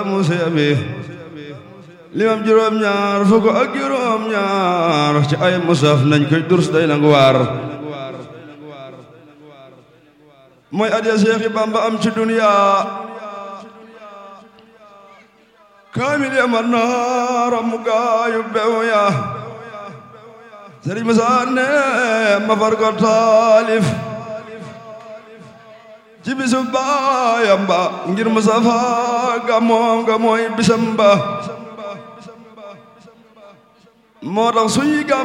musa bi limam juróom ñaar fukk ak juróom ñaar ci ay musaf nañ koy durs day nangu waar mooy adiya Seexi Bamba am ci duniya kaamil ya man naa ramu gaayu bew ya Sëriñ Musaa ne ma far ko taalif ci bisu baayam ba ngir Mustafa ga moom ga mooy bisam ba moo tax suñuy